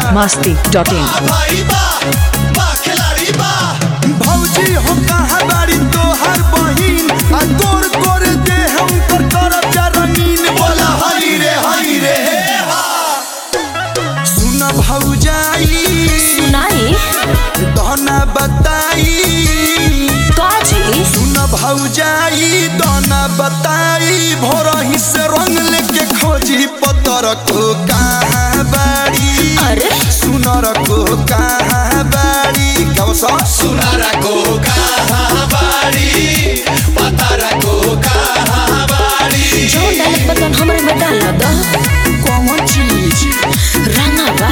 masti dot in. भाई बा बा खिलाड़ी बा भौजी हो कहाँ बाड़ी तोहर बहिन आ तोर कर दे हम कर करब जा रंगीन बोला हरी रे हरी रे हे हा सुन भौजाई सुनाई दहना बताई काजी सुन भौजाई दहना बताई भोरही से रंग लेके खोजी पतर को कहाँ बाड़ी अरे सुनर को कहाँ बाड़ी कब सा सुनारा को कहाँ बाड़ी पतारा को कहाँ बाड़ी जो डालत बतन हमरे में डाल दो कौन चीज रंगा बा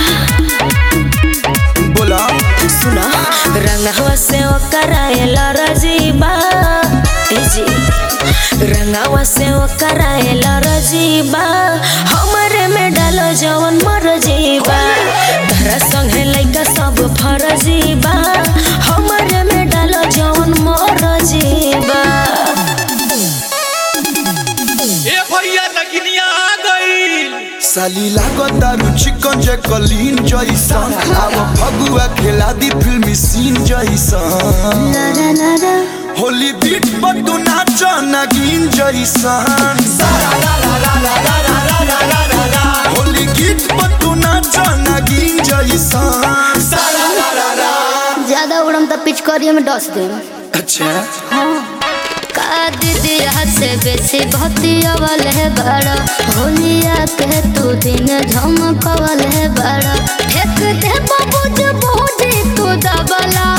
बोला सुना रंगवा से कराएला रजीबा ए जी रंगवा से कराएला रजीबा हमरे में डालो जवन मर जीबा तहरा संगे लइका सब फरजीबा हमरे में डालो जवन मर जीबा ए भैया नगिनिया आ गई साली लागता चिकन जे कलीन जैसन अब फगुआ खेला दी फिल्मी सीन जैसन होली बीट पर तू नाच नगीन जैसन होली गीत पर तू नाच नगीन जैसन ज्यादा उड़म तो पिचकारी में डस दे अच्छा का दीदी हाथ से बेसी भक्ति अवल है बड़ा होलिया के तू दिन झमकवल है बड़ा फेंक दे बाबू जो बूढ़ी तू दबला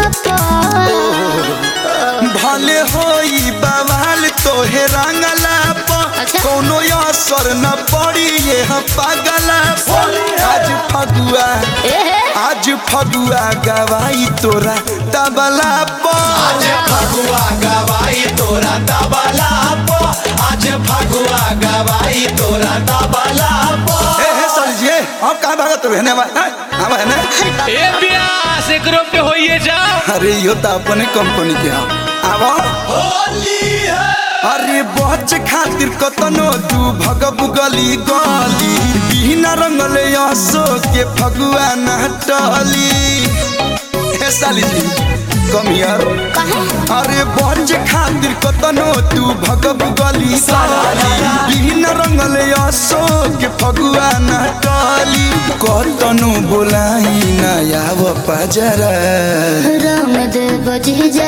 भले होई बवाल तोहे रंगला पर अच्छा। कोनो असर न पड़ी ये हम पागला पर आज फगुआ आज फगुआ गवाई तोरा तबला पर आज फगुआ गवाई तोरा तबला पो आज फगुआ गवाई तोरा तबला पो ए हे सर जी हम कहाँ भागत रहने बा हैं? हम है ना ए प्यास एकरो पे होइए जा अरे यो तो अपने कंपनी के हम आवा होली है अरे बच खातिर कतनो तू भगब गली गली बिना रंगले असो के फगुआ नटली हे साली जी कम हियर अरे बच खातिर कतनो तू भगब गली गली बिना रंगले असो के फगुआ नटली कतनो बोलाई ना आव पजरा रंग दे बजी जा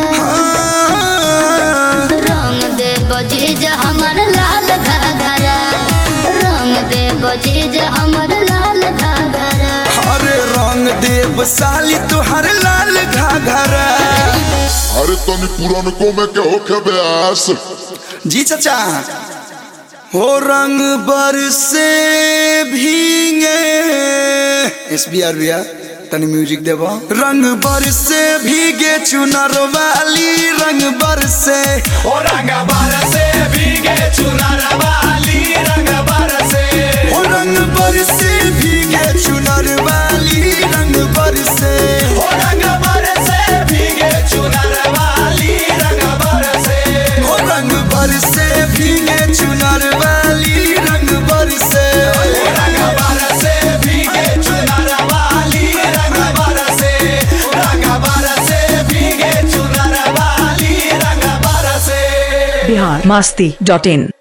रंग दे बजी जा हमर लाल घाघरा रंग दे बजी जा हमर लाल घाघरा अरे रंग देव साली तुहर लाल घाघरा अरे तनी पुरनको में के होखे ब्यास जी चाचा हो रंग बरसे भीगे एस बी आर भैया तनी म्यूजिक देबो रंग बरसे भीगे चुनर वाली रंग बरसे ओ रंग बरसे भीगे चुनर वाली रंग बरसे हो रंग बरसे भीगे चुनर वाली रंग बरसे ओ रंग बरसे भीगे चुनर वाली रंग बरसे हो रंग बरसे भीगे चुनर वाली रंग बरसे रंग बरसे भीगे चुनर वाली रंग बरसे रंग बरसे भीगे चुनर वाली रंग बरसे Bihar masti dot in.